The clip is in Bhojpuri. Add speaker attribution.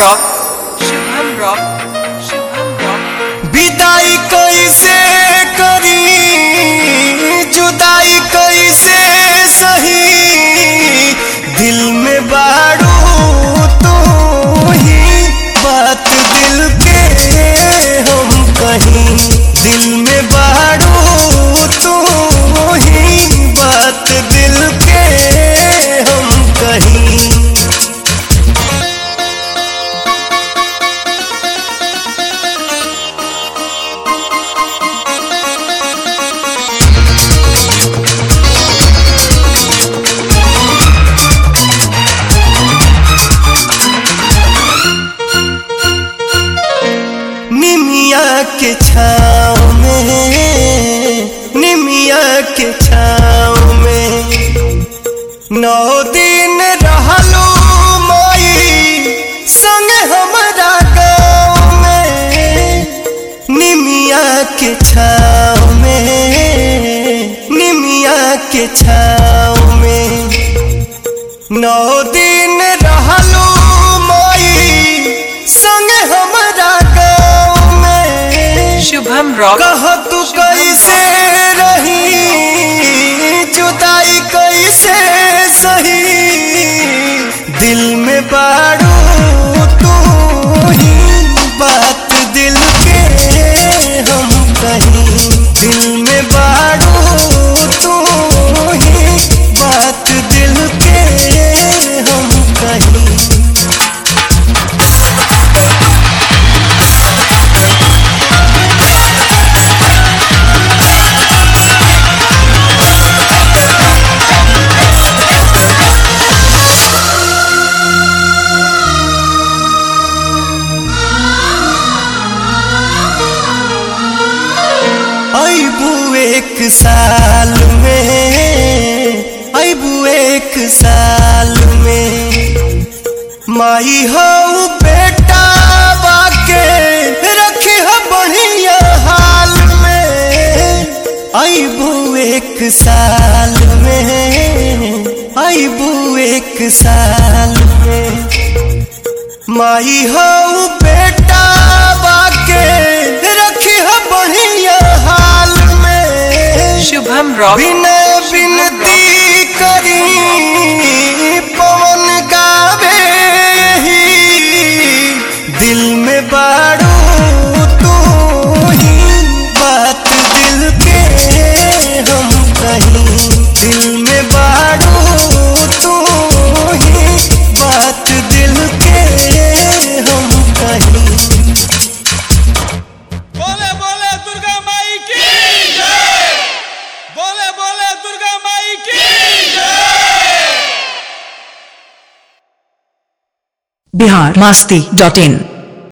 Speaker 1: Rock, Shubham Rock, Shubham Rock.
Speaker 2: विदाई कैसे करी जुदाई कैसे सही दिल में बाड़ू तू ही बात दिल के हम कहीं दिल में बाड़ू तू ही बात दिल के हम कहीं निमिया के छाँव में निमिया के छाँव में नौ दिन रहलू माई संग हमारा गाँव में निमिया के छाँव में निमिया के छाँव में नौ दिन रहलू माई संग हमारा गाँव में
Speaker 1: Shubham Rock,
Speaker 2: कह तू कैसे रही जुदाई कैसे सही दिल में बाड़ू तू ही बात दिल के हम कहीं दिल में बाड़ू तू ही बात दिल के हम कहीं अबू एक साल में अबू एक साल में माई हो बेटा बाके रखी हो बढ़िया हाल में अबू एक साल में अबू एक साल में माई हो बेटा बाके रखी हो बढ़िया हाल में
Speaker 1: Shubham Rock,
Speaker 2: बिनय बिनती करी पवन गावे ही दिल में बाड़ू तू ही बात दिल के हम कहीं दिल में बाड़ू तू ही बात दिल के हम कहीं
Speaker 3: बोले बोले दुर्गा माई की जय बोले बोले दुर्गा माई की जय
Speaker 4: बिहार मास्ती डॉट इन